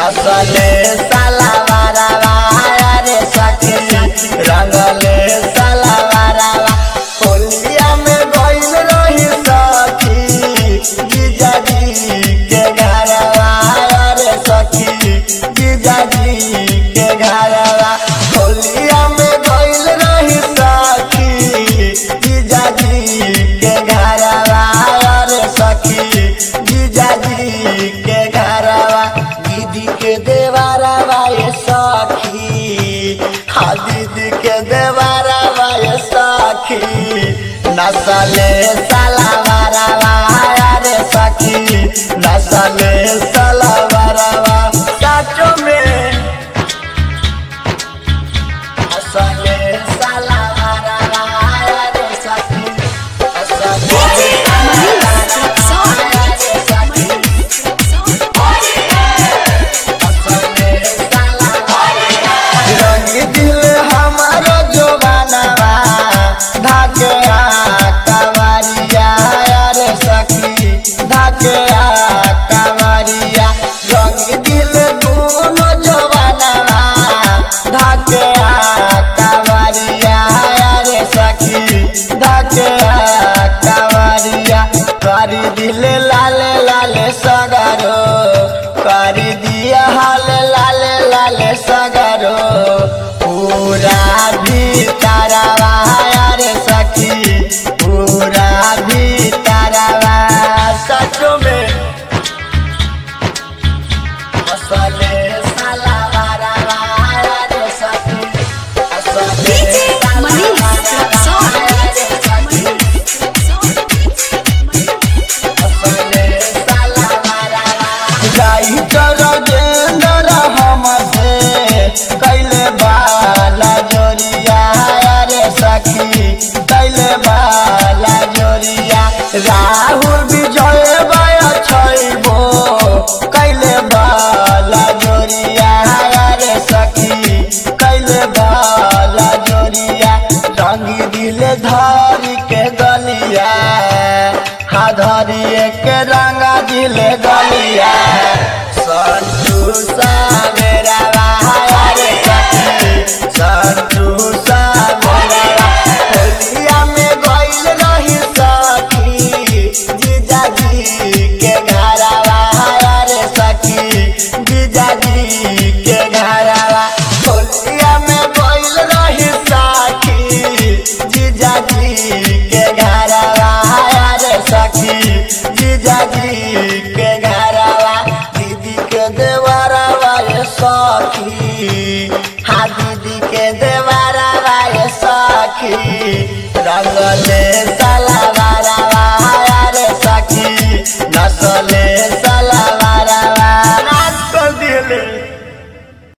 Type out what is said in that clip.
नसले सलावारावा रे सखी रंगले सलावारावा होलिया में गइल रही सखी जीजाजी के घरवा रे सखी जीजाजी के घरवा होलिया में गइल रही सखी जीजाजी के घरवा रे सखी जीजाजी के घरवा दीदी के देवारवा ये सखी हाँ दीदी के देवारवा ये सखी नसले सलावारवा रे सखी नसले सलावारवा चाचो में नसले सलावारवा रे सखी नसले रंग दिल हमारो जोबानवा धाके कवरिया रे सखी धाके कवरिया रंग दिल दोनों जोबानवा धाके कवरिया रे सखी धाके कवरिया करी दिल लाल लाल सगरो करी दिया हाल लाल लाल सगरो पूरा भी तारावा रे सखी पूरा भी तारावा सचो में असले सलावारावा रे सखी असले सलावारावा रे सखी जाई चलो जेंदर हमसे कैले बाला जोरिया रे सखी कैले बाला जोरिया राहुल विजय बाय छैबो कैले बाला जोरिया रे सखी कैले बाला जोरिया रंगी दिल धारी के गलिया हा धरिए के रंगा दिल गलिया संतू सावेरा रे सखी संतू सावेरा होलिया में गइल रही सखी जीजाजी के घरवा रे सखी जीजाजी के घरवा होलिया में गइल रही सखी जीजाजी के घरवा रे सखी जीजाजी के घरवा दीदी के देवरवा ये सखी हाँ दीदी के देवरवा ये सखी रंगले साला